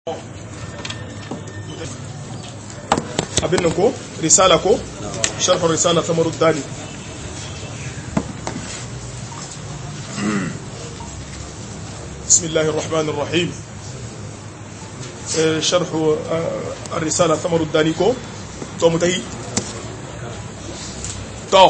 abin nan ko risala ko sharhar risala ta maruddani bismillahir rahmanir rahim sharhu ar-risala ta maruddani ko to mutahi to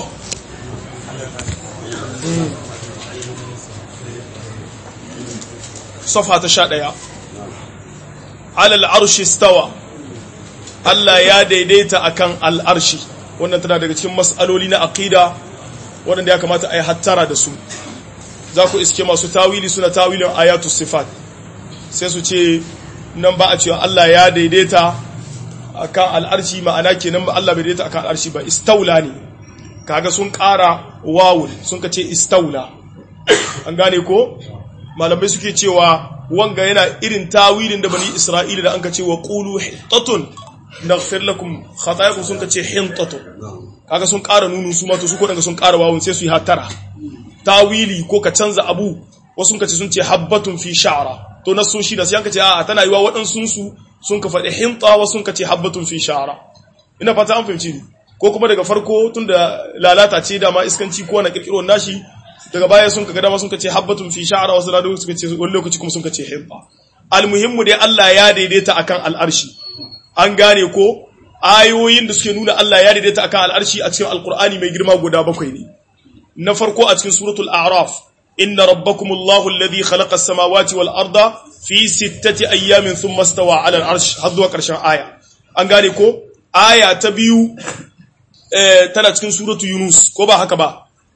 صفحة تشاء على العرش استوى Allah ya daidaita akan al'arshi wannan tana daga cikin mas'aloli na aqida waɗanda ya kamata a yi hattara da su za ku iske masu tawili suna tawilin ayatu sifat sai su ce nan ba a cewa Allah ya daidaita akan al'arshi ma'ana kenan ba Allah bai daidaita akan al'arshi ba istaula ne kaga sun ƙara wawul sun ka ce istaula an gane ko malamai suke cewa wanga yana irin tawilin da bani isra'ila da an ka ce wa qulu hittatun naghfir lakum khatayakum sun kace hintatu kaga sun ƙara nunu su ma to su ko daga sun ƙara wawun sai su yi hatara tawili ko ka canza abu wasu kace sun ce habbatun fi sha'ra to na sun shi da sai an kace a'a tana yiwa waɗansu su sun ka faɗi hinta wasu kace habbatun fi sha'ra ina fata an fahimci ni ko kuma daga farko tunda lalata ce da ma iskanci ko na kirkiro nashi daga baya sun ka ga dama sun kace habbatun fi sha'ra wasu da suka ce wani lokaci kuma sun kace hinta almuhimmu dai Allah ya daidaita akan al'arshi an gane ko ayoyin da suke nuna Allah ya daidaita akan al'arshi a cikin alkur'ani mai girma guda bakwai ne na farko a cikin suratul a'raf inna rabbakumullahu alladhi khalaqa as-samawati wal arda fi sittati ayyamin thumma stawa 'ala al-arsh har zuwa karshen aya an gane ko aya ta biyu tana cikin suratul yunus ko ba haka ba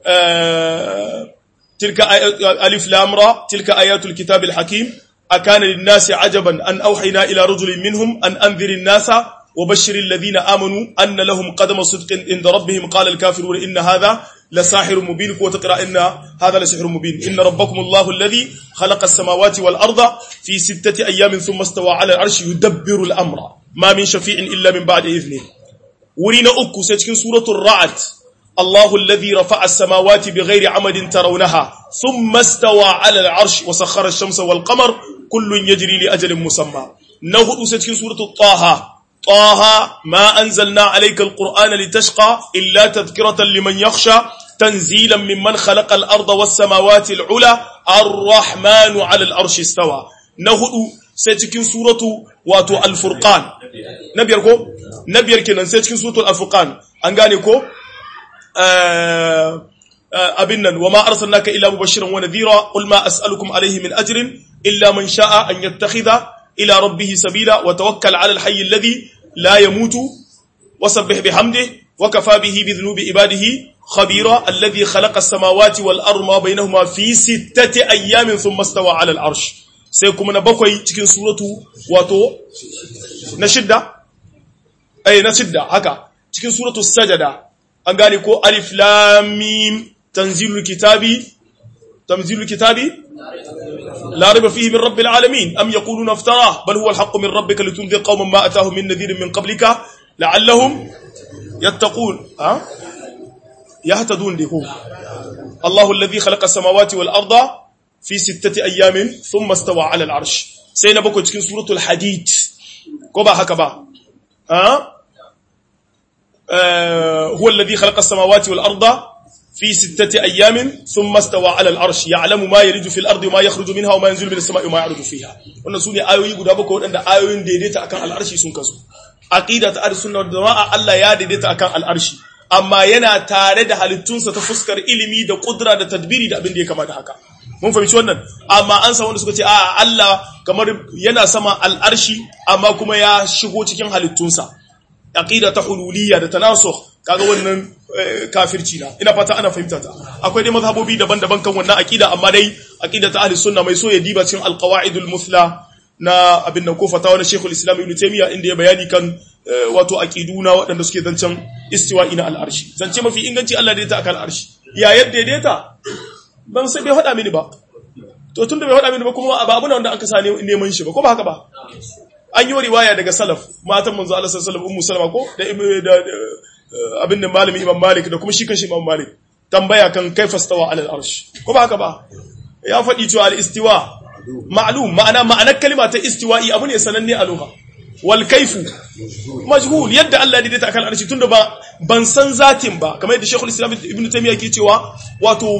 tilka alif lam ra tilka ayatul kitabil hakim أكان للناس عجبا أن أوحينا إلى رجل منهم أن أنذر الناس وبشر الذين آمنوا أن لهم قدم صدق عند ربهم قال الكافرون إن هذا لساحر مبين وتقرأ إن هذا لسحر مبين إن ربكم الله الذي خلق السماوات والأرض في ستة أيام ثم استوى على العرش يدبر الأمر ما من شفيع إلا من بعد إذنه ورنا أكو سيتكين سورة الرعد الله الذي رفع السماوات بغير عمد ترونها ثم استوى على العرش وسخر الشمس والقمر كل يجري لأجل مسمى نهد ستكين سورة طه طه ما أنزلنا عليك القرآن لتشقى إلا تذكرة لمن يخشى تنزيلا ممن خلق الأرض والسماوات العلى الرحمن على العرش استوى نهد ستكين سورة واتو الفرقان نبيركو نبيركنا ستكين سورة الفرقان أنغانيكو abin nan wa ma arsalnaka illa mubashiran wa nadhira qul ma as'alukum alayhi min ajrin illa man sha'a an yattakhidha ila rabbih sabila wa tawakkal 'ala al-hayy alladhi la yamutu wa sabbih bihamdihi wa kafa bihi bi dhunubi ibadihi khabira alladhi khalaqa as-samawati wal arda ma bainahuma fi sittati ayyamin thumma istawa 'ala al-'arsh sai kuma na bakwai cikin suratu wato na shidda eh na shidda haka cikin suratu sajada an gane ko alif lam mim tanzilul kitabi tanzilul kitabi la raiba fihi min rabbil alamin am yaquluna iftara bal huwa alhaq min rabbika litunzir qauman ma atahum min nadhirin min qablika la'allahum yattaqun ha yahtadun dihu Allahu alladhi khalaqa as-samawati wal arda fi sittati ayamin thumma istawa 'ala al-'arsh sai na bako cikin suratul hadid ko ba haka ba ha هو الذي خلق السماوات والأرض في ستة أيام ثم استوى على العرش يعلم ما يلج في الأرض وما يخرج منها وما ينزل من السماء وما يعرج فيها wannan sune ayoyi guda bakwai waɗanda ayoyin daidaita akan al'arshi sun kasu aqida ta ahlus sunna wal jamaa Allah ya daidaita akan al'arshi amma yana tare da halittunsa ta fuskar ilimi da kudura da tadbiri da abin da ya kamata haka mun fahimci wannan amma an san wanda suka ce a Allah kamar yana sama al'arshi amma kuma ya shigo cikin halittunsa aqida ta hululiyya da tanasukh kaga wannan kafirci na ina fata ana fahimta ta akwai dai mazhabobi daban-daban kan wannan aqida amma dai aqida ta ahli sunna mai so ya diba cikin alqawaidul muthla na abin nan ko fatawa na Sheikhul Islam Ibn Taymiyyah inda ya bayani kan wato aqiduna waɗanda suke zancen istiwa'i na al'arshi zance mafi inganci Allah da ta akan al'arshi ya yadda daidaita ban sai bai faɗa mini ba to tunda bai faɗa mini ba kuma ba abu ne wanda aka sa neman shi ba ko ba haka ba an yi riwaya daga salaf matan manzo Allah sallallahu alaihi wasallam ummu salama ko da abin da malami imam malik da kuma shi kan shi imam malik tambaya kan kaifa stawa ala al-arsh ko ba haka ba ya faɗi cewa al-istiwa ma'lum ma'ana ma'anar kalima ta istiwa'i abu ne sananne a lugha wal kaifu majhul yadda Allah ya daidaita akan arshi tunda ba ban san zatin ba kamar yadda Sheikhul Islam Ibn Taymiyyah ke cewa wato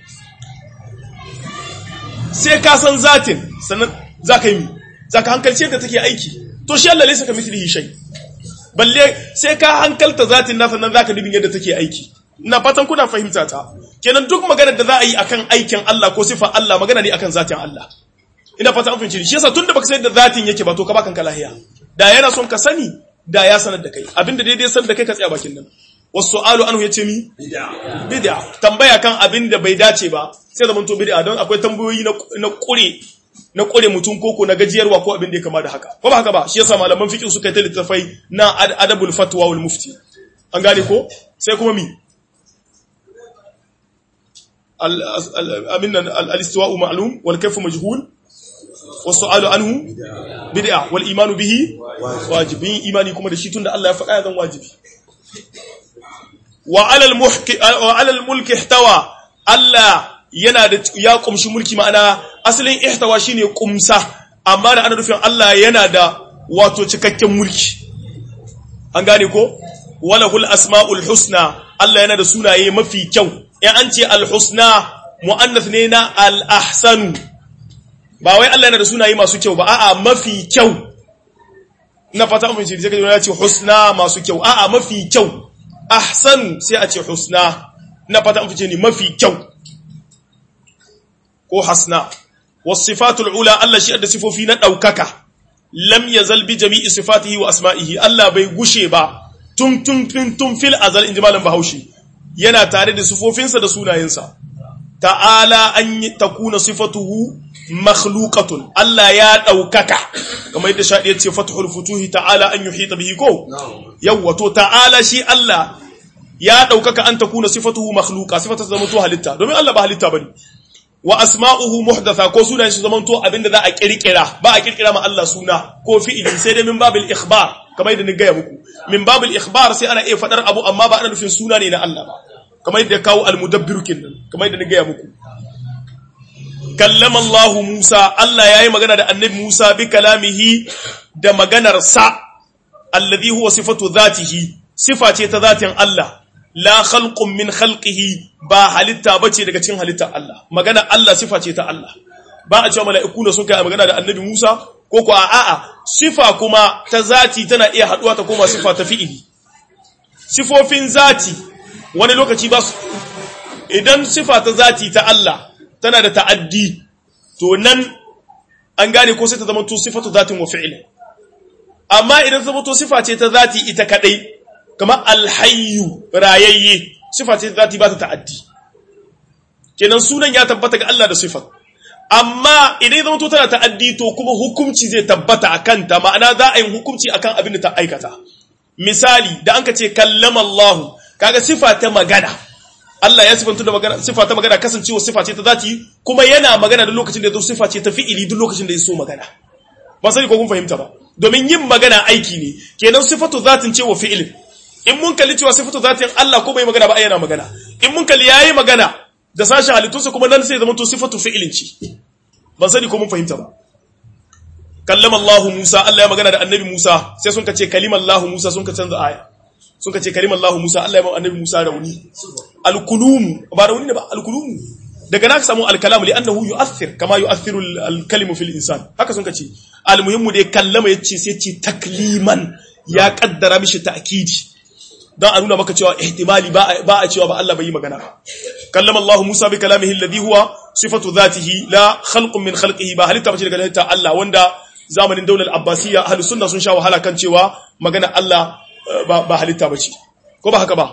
sai ka san zatin sannan zaka yi zaka hankalce da take aiki to shi Allah laysa kamithlihi shay balle sai ka hankalta zatin nasa nan zaka dubin yadda take aiki ina fatan kuna fahimta ta kenan duk maganar da za a yi akan aikin Allah ko sifa Allah magana ne akan zatin Allah ina fatan an fahimci shi yasa tunda baka san yadda zatin yake ba to ka bakan lahiya da yana son ka sani da ya sanar da kai abinda daidai sanar da kai ka tsaya bakin nan wasu alu anhu yace mi bid'a tambaya kan abinda bai dace ba sai zaman to bid'a don akwai tambayoyi na kure na kure mutum koko na gajiyarwa ko abin da ya kama da haka ko ba haka ba shi yasa malaman fiqh suka yi ta littafai na adabul fatwa wal mufti an gane ko sai kuma mi abin al-istiwa'u ma'lum wal kayfu majhul والسؤال عنه بدعة والإيمان به واجب إيماني كما دشي تند الله يفعل هذا واجب وعلى المحك وعلى الملك احتوى الله yana da ya kumshi mulki ma'ana asalin ihtawa shine kumsa amma da ana nufin Allah yana da wato cikakken mulki an gane ko walahul asmaul husna Allah yana da sunaye mafi kyau in an ce al husna muannath ne na al ahsanu ba wai Allah yana da sunaye masu kyau ba a'a mafi kyau na fata mun shi sai ya ce husna masu kyau a'a mafi kyau ahsan sai a ce husna na fata mun ni mafi kyau ko hasna was sifatul ula Allah shi da sifofi na daukaka lam yazal bi jami'i sifatihi wa asma'ihi Allah bai gushe ba tun tun tun tun fil azal inji malam Bahaushe yana tare da sifofinsa da sunayensa ta'ala an takuna sifatuhu makhluqatun Allah ya daukaka kamar yadda shadi yace fathul futuhi ta'ala an yuhita bihi ko yawa to ta'ala shi Allah ya daukaka an takuna sifatuhu makhluqa sifatu zama to halitta domin Allah ba halitta bane wa asma'uhu muhdatha ko sunan shi zaman to abinda za a kirkira ba a kirkira ma Allah suna ko fi'ili sai dai min babil ikhbar kamar yadda ni gaya muku min babil ikhbar sai ana iya fadar abu amma ba ana nufin suna ne na Allah ba kamar yadda kawo al-mudabbir kenan kamar yadda ni gaya muku kallama Allah Musa Allah yayi magana da annabi Musa bi kalamihi da maganar sa alladhi huwa sifatu dhatihi sifa ce ta zatin Allah la khalqun min khalqihi ba halitta bace daga cikin halittar Allah magana Allah sifa ce ta Allah ba a cewa mala'iku da sun kai magana da annabi Musa ko ko a'a sifa kuma ta zati tana iya haduwa ta koma sifa ta fi'ili sifofin zati wani lokaci ba su idan sifa ta zati ta Allah tana da ta'addi to nan an gane ko sai ta zama to sifatu zatin wa fi'il amma idan zama to sifa ce ta zati ita kadai kamar alhayyu rayayye sifa ce ta zati ba ta ta'addi kenan sunan ya tabbata ga Allah da sifat amma idan zama to tana ta'addi to kuma hukunci zai tabbata akan ta ma'ana za a yi hukunci akan abin da ta aikata misali da an ka ce kallama Allah kaga sifa ta magana Allah ya sifanta da magana sifa ta magana kasancewa sifa ce ta zati kuma yana magana da lokacin da ya zo sifa ce ta fi'ili duk lokacin da ya so magana ba sai ko kun fahimta ba domin yin magana aiki ne kenan sifatu zatin ce wa fi'ilin in mun kalli cewa sifatu zatin Allah ko bai magana ba yana magana in mun kalli yayi magana da sashen halittunsa kuma nan sai zama to sifatu fi'ilin ce ban sani ko mun fahimta ba kallama Allah Musa Allah ya magana da annabi Musa sai sun ka ce kalimar Allah Musa sun ka canza aya sun ka ce kalimar Allah Musa Allah ya ma annabi Musa rauni alkulumu ba rauni ne ba alkulumu daga naka samu alkalamu li annahu yu'athir kama yu'athiru alkalimu fil insan haka sun ka ce almuhimmu da ya kallama yace sai ce takliman ya kaddara mishi ta'kidi dan a nuna maka cewa ihtimali ba ba a cewa ba Allah bai yi magana kallama Allah Musa bi kalamihi alladhi huwa sifatu dhatihi la khalqun min khalqihi ba halitta bace daga halitta Allah wanda zamanin daular abbasiyya ahlus sunna sun sha wahala kan cewa magana Allah ba halitta bace ko ba haka ba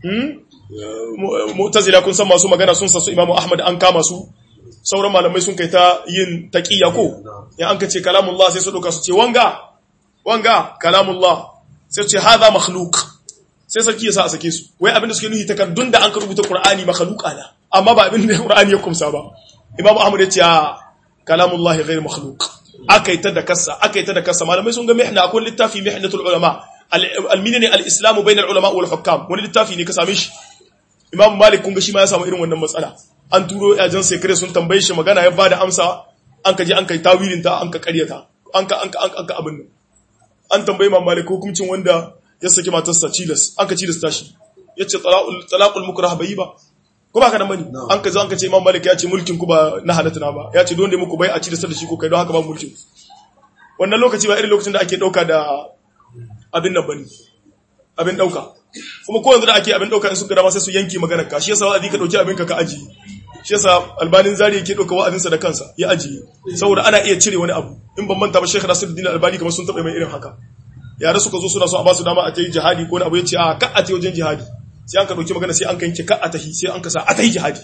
mu'tazila kun san masu magana sun sasu imamu ahmad an kama su sauran malamai sun kai ta yin taqiya ko ya an kace kalamullah sai su doka su ce wanga wanga kalamullah sai su ce hadha makhluq sai sarki ya sa a sake su wai abinda suke nuhi takardun da an ka rubuta qur'ani makhluqa na amma ba abinda qur'ani ya kumsa ba imamu ahmad ya ce kalamullah ghayr makhluq akai ta da kassa akai ta da kassa malamai sun ga mihna akwai littafi mihnatul ulama al-minni al-islam bayna al-ulama wal hukam wani littafi ne ka same shi Imam Malik kun ga shi ma ya samu irin wannan matsala. An turo yajan sekare sun tambaye shi magana ya bada amsa an ka je an kai tawilin ta an ka karyata an ka an ka an ka abin nan an tambayi Imam Malik hukuncin wanda ya saki matarsa cilas an ka cilas tashi yace talaqul talaqul mukrah bai ba ko ba ka da mani an ka zo an ka ce Imam Malik ya ce mulkin ku ba na halatta na ba ya ce don da muku bai a cilas da shi ko kai don haka ba mulkin wannan lokaci ba irin lokacin da ake dauka da abin nan bane abin dauka kuma ko yanzu da ake abin dauka in suka dama sai su yanke maganar ka shi yasa wa'azi ka dauki abin ka ka aji shi yasa albanin zari yake dauka wa'azin sa da kansa ya aji saboda ana iya cire wani abu in ban manta ba Sheikh Nasiruddin Albani kamar sun taba mai irin haka yare suka zo suna so a ba su dama a tayi jihadi ko wani abu yace a ka a tayi wajen jihadi sai an ka dauki magana sai an kanke ka a tahi sai an ka sa a tayi jihadi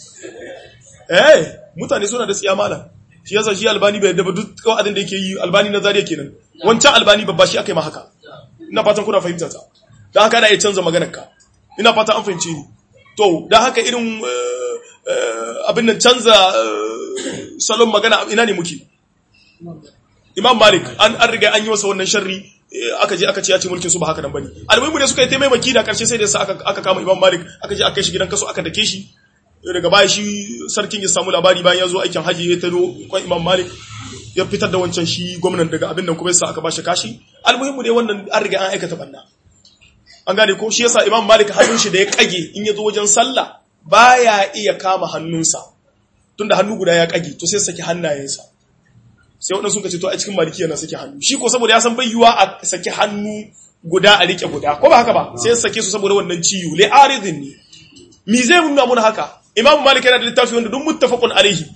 eh mutane suna da tsiya malam shi yasa shi albani bai da duk wa'adin da yake yi albani na zariya kenan wancan albani babba shi aka yi ma haka ina fatan kuna fahimta ta da haka ana iya canza maganar ka ina fata an fahimce ni to da haka irin abin nan canza salon magana ina ne muke imam malik an an riga an yi masa wannan sharri aka je aka ce ya ce mulkin su ba haka nan bane almuhimu ne suka yi taimaki da karshe sai da sa aka aka kama imam malik aka je aka kai shi gidan kaso aka dake shi daga baya shi sarkin ya samu labari bayan ya zo aikin haji ya taro kwan imam malik ya fitar da wancan shi gwamnan daga abin nan kuma yasa aka bashi kashi almuhimmu dai wannan an riga an aikata banna an gane ko shi yasa imam malik hannun shi da ya kage in ya zo wajen sallah baya iya kama hannunsa tunda hannu guda ya kage to sai saki hannayensa sai waɗansu suka ce to a cikin maliki yana saki hannu shi ko saboda ya san bai yiwa a saki hannu guda a rike guda ko ba haka ba sai ya sake su saboda wannan ciwo li aridin ne mi zai nuna mun haka imam malik yana da littafi wanda duk muttafaqun alaihi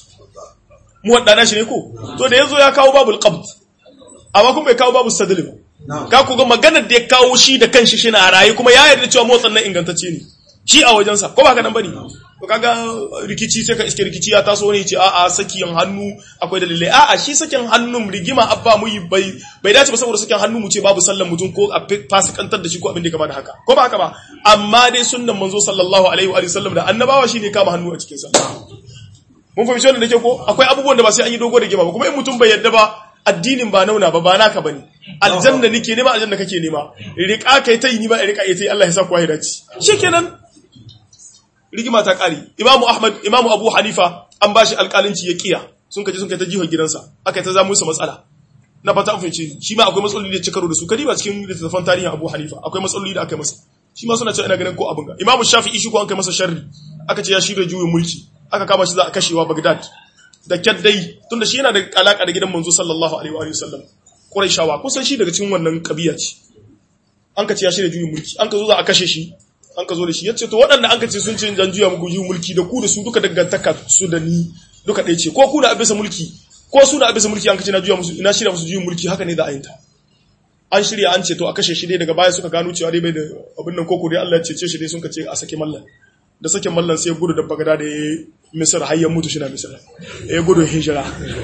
mu wadana shi ne ko to da yazo ya kawo babul qabd amma kuma bai kawo babul sadl ba ka ku ga maganar da ya kawo shi da kanshi shi na rayi kuma ya yarda cewa motsan nan ingantacce ne shi a wajensa ko ba ka nan bane to kaga rikici sai ka iske rikici ya taso ne ce a a sakiyan hannu akwai dalilai a a shi sakin hannun rigima abba mu bai bai dace ba saboda sakin hannu mu ce babu sallan mutum ko a fasikantar da shi ko abin da kama da haka ko ba haka ba amma dai sunnan manzo sallallahu alaihi wa sallam da annabawa shine kama hannu a cikin sa mun fahimci wannan da ke ko akwai abubuwan da ba sai an yi dogo da gima ba kuma in mutum bai yadda ba addinin ba nauna ba ba naka bane aljanna nake nema aljanna kake nema rika kai ta yi ni ba rika yi ta yi Allah ya sa ku ya dace shikenan rigima ta kare imamu ahmad imamu abu hanifa an bashi alƙalinci ya kiya sun kaje sun kai ta jihar gidansa aka ta zamu su matsala na fata an fahimci shi ma akwai matsaloli da cikaro da su kadi ba cikin littattafan tarihin abu hanifa akwai matsaloli da aka masa shi ma suna cewa ina ganin ko abin ga imamu shafi'i shi ko an kai masa sharri aka ce ya shirya juyin mulki aka kama shi za a kashewa bagdad da kyaddai tunda shi yana da alaka da gidan manzo sallallahu alaihi wa sallam quraishawa kusan shi daga cikin wannan kabiya ce an ka ce ya shirya juyin mulki an ka zo za a kashe shi an ka zo da shi ya ce to waɗanda an ka ce sun ce jan juya muku juyin mulki da ku da su duka dangantaka su da ni duka ɗaya ce ko ku da abisa mulki ko su da abisa mulki an ka ce na juya musu ina shirya musu juyin mulki haka ne za a yin ta an shirya an ce to a kashe shi dai daga baya suka gano cewa dai bai da abin nan koko dai Allah ya cece shi dai sun ka ce a sake mallan da sake mallan sai gudu da bagada da ya misir har ya mutu shi na misir ya gudu hijira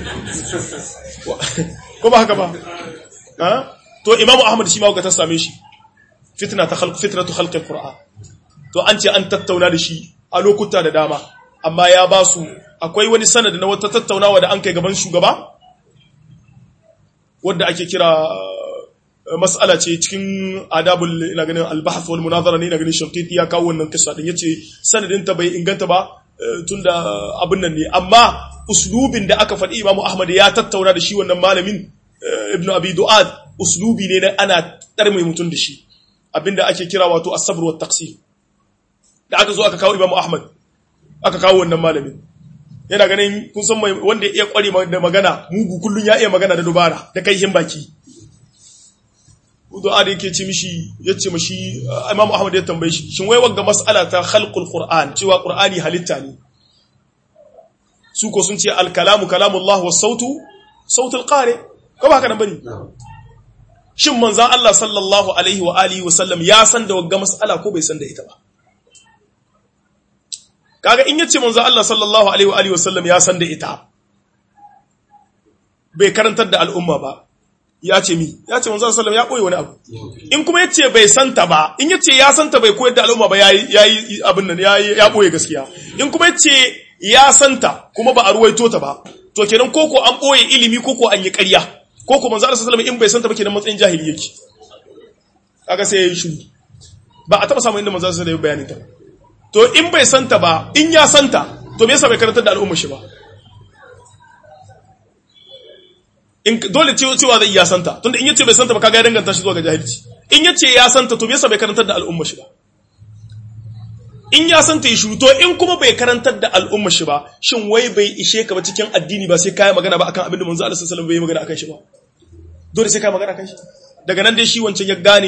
ko ba haka ba to imamu ahmad shi ma ga ta same shi fitna ta khalq fitnatu khalqi alquran to an ce an tattauna da shi a lokuta da dama amma ya ba su akwai wani sanadi na wata tattaunawa da an kai gaban shugaba wanda ake kira mas'ala ce cikin adabul ina ganin al-bahth wal munazara ne ina ganin shanqiti ya kawo wannan kissa din yace sanadin ta bai inganta ba tunda abin nan ne amma uslubin da aka faɗi Imam Ahmad ya tattauna da shi wannan malamin Ibn Abi Du'ad uslubi ne na ana tarmai mutun da shi abinda ake kira wato as-sabr wa taqsim da aka zo aka kawo Imam Ahmad aka kawo wannan malamin yana ganin kun san wanda ya iya kware da magana mugu kullun ya iya magana da dubara da kai baki du'a da yake ce mishi yace mishi Imam Ahmad ya tambaye shi shin wai wanga mas'ala ta khalqul Qur'an cewa Qur'ani halitta ne su ko sun ce al kalamu kalamullah was sautu sautul qari ko ba haka nan bane shin manzon Allah sallallahu alaihi wa alihi wa sallam ya san da wanga mas'ala ko bai san da ita ba kaga in yace manzon Allah sallallahu alaihi wa alihi wa sallam ya san da ita bai karantar da al'umma ba ya ce mi ya ce manzo sallallahu ya koyi wani abu in kuma yace bai santa ba in yace ya santa bai koyar da al'umma ba yayi yayi abin nan yayi ya boye gaskiya in kuma yace ya santa kuma ba a ruwaito ta ba to kenan koko an boye ilimi koko an yi ƙarya koko manzo sallallahu in bai santa ba kenan matsayin jahili yake kaga sai yayi shiru ba a taba samu inda manzo sallallahu alaihi bayanin ta to in bai santa ba in ya santa to me yasa bai karantar da al'umma shi ba in dole cewa zai iya santa tunda in yace bai santa ba kaga ya danganta shi zuwa ga jahilci in yace ya santa to me yasa bai karantar da al'umma shi ba in ya santa ya shiru to in kuma bai karantar da al'umma shi ba shin wai bai ishe ka ba cikin addini ba sai kai magana ba akan abin da manzo Allah sallallahu alaihi wasallam bai magana akan shi ba dole sai kai magana akan shi daga nan dai shi wancan ya gane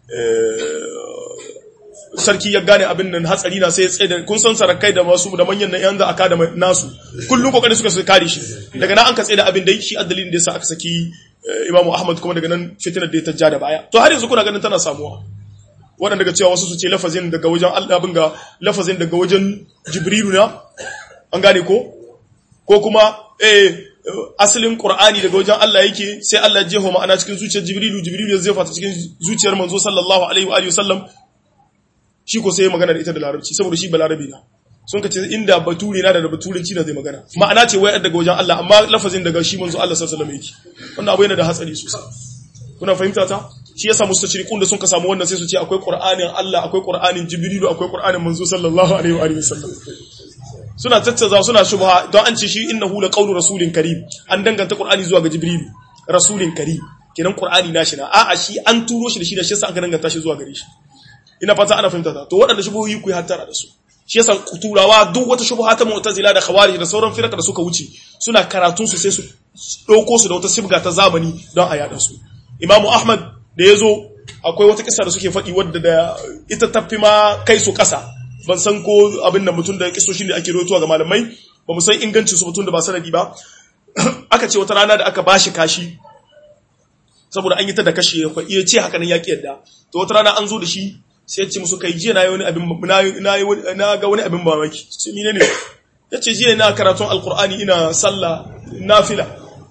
sarki ya gane abin nan hatsari na sai ya tsaye da kun san sarakai da masu da manyan na yanzu aka da nasu kullum kokarin suka su kare shi daga nan an ka tsaye da abin da shi addalin da yasa aka saki Imam Ahmad kuma daga nan fitinar da ya tajja da baya to har yanzu kuna ganin tana samuwa wannan daga cewa wasu su ce lafazin daga wajen Allah bin ga lafazin daga wajen Jibrilu na an gane ko ko kuma eh asalin Qur'ani daga wajen Allah yake sai Allah ya jeho ma'ana cikin zuciyar Jibrilu Jibrilu ya zefa ta cikin zuciyar manzo sallallahu alaihi wa alihi wasallam shi ko sai magana da ita da larabci saboda shi balarabi na sun ka ce inda bature na da baturanci na zai magana ma'ana ce wai daga wajen Allah amma lafazin daga shi manzo Allah sallallahu alaihi wasallam yake wannan abu yana da hatsari sosai kuna fahimta ta shi yasa mustashriqun da sun ka samu wannan sai su ce akwai qur'anin Allah akwai qur'anin jibrilu akwai qur'anin manzo sallallahu alaihi wa alihi wasallam suna tattaza suna shubha don an ce shi innahu la qawlu rasulin karim an danganta qur'ani zuwa ga jibrilu rasulin karim kenan qur'ani nashi na a'a shi an turo shi da shi da shi yasa aka danganta shi zuwa gare shi ina fata ana fahimta ta to waɗanda shubuhoyi ku yi hattara da su shi yasa turawa duk wata shubuha ta mu'tazila da khawarij da sauran firqa da suka wuce suna karatun su sai su dauko su da wata sibga ta zamani don a yada su Imam Ahmad da yazo akwai wata kisa da suke faɗi wadda da ita tafi ma kai su ƙasa ban san ko abin da mutum da kisoshin da ake rawaitowa ga malamai ba mu san ingancin su mutum da ba sanadi ba aka ce wata rana da aka bashi kashi saboda an yi ta da kashe ya iya ce haka nan ya ki yadda to wata rana an zo da shi sai ya ce musu kai jiya na yi wani abin na ga wani abin mamaki sai ni ne ya ce jiya na karatun alkur'ani ina sallah nafila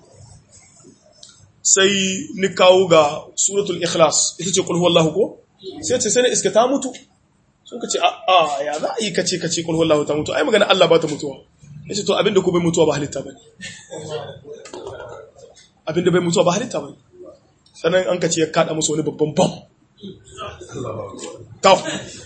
sai ni kawo ga suratul ikhlas ita ce kulhu wallahu ko sai ce sai na iska ta mutu sun ka ce a ya za a yi kace kace kulhu wallahu ta mutu ai magana Allah ba ta mutuwa ya ce to abinda ko bai mutuwa ba halitta bane abinda bai mutuwa ba halitta bane sannan an ka ce ya kada musu wani babban bam Tau.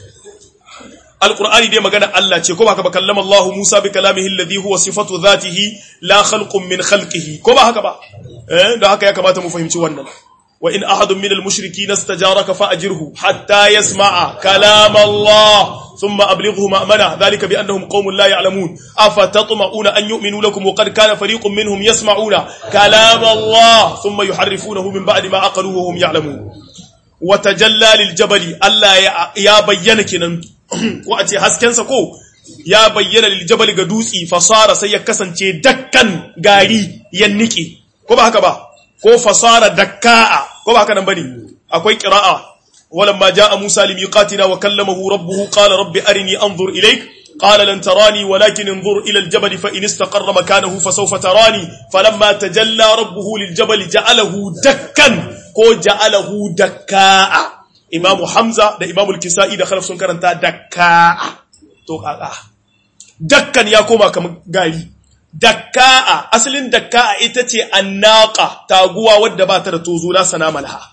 Alƙur'ani dai magana Allah ce, ko ba haka ba kallama Allah Musa bi kalamihi alladhi huwa sifatu dhatihi la khalqun min khalqihi ko ba haka ba eh da haka ya kamata mu fahimci wannan wa in ahadun min al-mushrikeena istajaraka fa ajirhu hatta yasma'a kalam Allah thumma ablighuhu ma'mana dhalika bi annahum qaumun la ya'lamun afatatma'una an yu'minu lakum wa qad kana fariqun minhum yasma'una kalam Allah thumma yuharrifunahu min ba'di ma aqaluhu wa hum ya'lamun wata jallalil jabali Allah ya bayyana kenan ko a ce haskensa ko ya bayyana lil jabali ga dutsi fasara sai ya kasance dakkan gari ya nike ko ba haka ba ko fasara dakka'a ko ba haka nan bane akwai qira'a walamma jaa Musa limiqatina wa kallamahu rabbuhu qala rabbi arini anzur ilayk قال لن تراني ولكن انظر إلى الجبل فإن استقر مكانه فسوف تراني فلما تجلى ربه للجبل جعله دكا ko ja'alahu dakka'a imamu hamza da imamu al-kisa'i da khalaf sun karanta dakka'a to kaka dakkan ya koma kamar gari dakka'a asalin dakka'a ita ce annaqa taguwa wadda ba ta da tozo la sana malha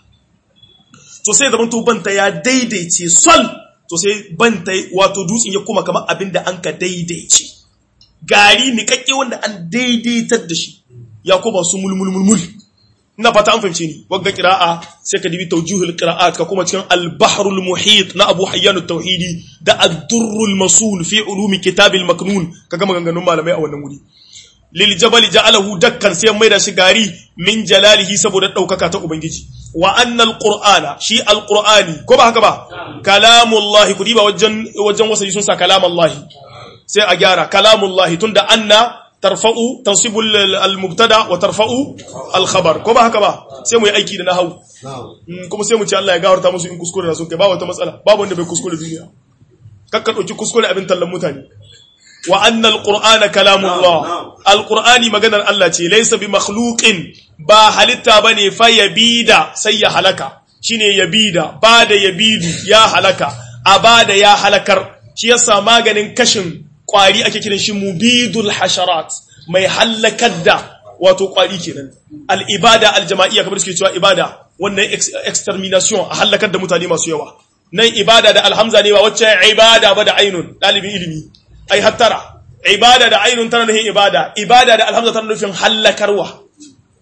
to sai da to banta ya daidaice sol to sai banta wato dutsen ya koma kamar abin da an ka daidaice gari nikakke wanda an daidaitar da shi ya koma su mulmulmulmul ina fata an fahimce ni wagga qira'a sai ka dibi tawjihul qira'at ka kuma cikin al-bahrul muhit na Abu Hayyan at-Tauhidi da ad-durrul masul fi ulumi kitabil maknun kaga maganganun malamai a wannan wuri lil jabal ja'alahu dakkan sai mai da shi gari min jalalihi saboda daukaka ta ubangiji wa anna al-qur'ana shi al-qur'ani ko ba haka ba kalamullahi ku diba wajen wajen wasaji sun sa kalamullahi sai a gyara kalamullahi tunda anna tarfa'u tansibu al-mubtada wa tarfa'u al-khabar ko ba haka ba sai mu yi aiki da nahwu kuma sai mu ce Allah ya gawarta musu in kuskure da sun kai ba wata matsala babu wanda bai kuskure duniya kakka dauki kuskure abin tallan mutane wa anna al-qur'ana kalamullah al-qur'ani maganar Allah ce laysa bi makhluqin ba halitta bane fa yabida sai ya halaka shine yabida ba da yabidu ya halaka abada ya halakar shi yasa maganin kashin kwari ake kiran shi mubidul hasharat mai hallakar da wato kwari kenan al-ibada al-jama'iyya kamar suke cewa ibada wannan extermination a hallakar da mutane masu yawa nan ibada da alhamza ne ba wacce ibada ba da ainun dalibin ilimi ai hattara ibada da ainun tana nufin ibada ibada da alhamza tana nufin hallakarwa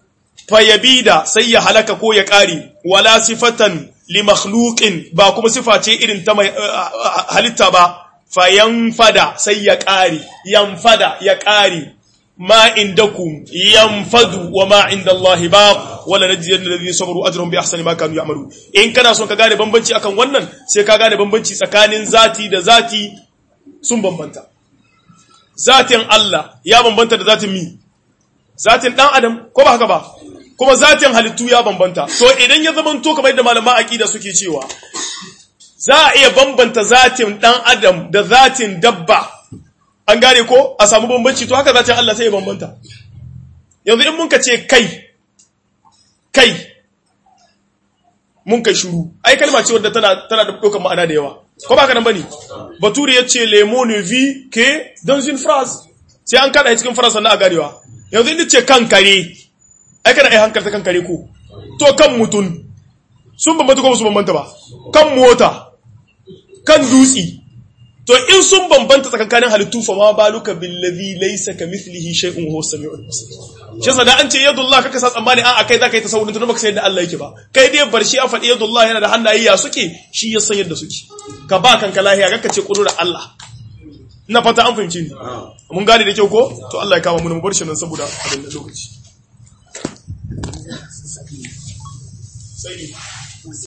fayabida sai ya halaka ko ya ƙari wala sifatan li makhluqin ba kuma sifa ce irin ta mai halitta ba fayanfada sai ya ƙari yanfada ya ƙari ma indakum yanfadu wa ma inda Allah ba wala najziyal ladina sabaru ajrahum bi ahsani ma kanu ya'malu in kana son ka gane bambanci akan wannan sai ka gane bambanci tsakanin zati da zati sun bambanta zatin Allah ya bambanta da zatin mi zatin dan adam ko ba haka ba kuma zatin halittu ya bambanta so idan ya zamanto kamar yadda malaman aqida suke cewa za a iya bambanta zatin dan adam da zatin dabba an gane ko a samu bambanci to haka zatin Allah sai ya bambanta yanzu in mun ka ce kai kai mun kai shuru ai kalma ce wadda tana tana da dokar ma'ana da yawa ko ba ka nan bane bature ya ce le mot ne vit que dans une phrase sai an kada cikin phrase sannan a garewa yanzu in ce kan kare ai kana ai hankalta kan kare ko to kan mutun sun bambanta ko su bambanta ba kan mota kan dutsi to in sun bambanta tsakankanin halittu fa ma baluka billazi laysa kamithlihi shay'un huwa samiul basir shi yasa da an ce yadullah kaka sa tsammani a akai zaka yi tasawurin tun baka san yadda Allah yake ba kai dai bar shi a faɗi yadullah yana da hannaye ya suke shi ya san yadda suke ka ba kanka lahiya kaka ce kudura Allah ina fata an fahimci ni mun gane da kyau ko to Allah ya kama mu mu bar shi nan saboda abin da lokaci sai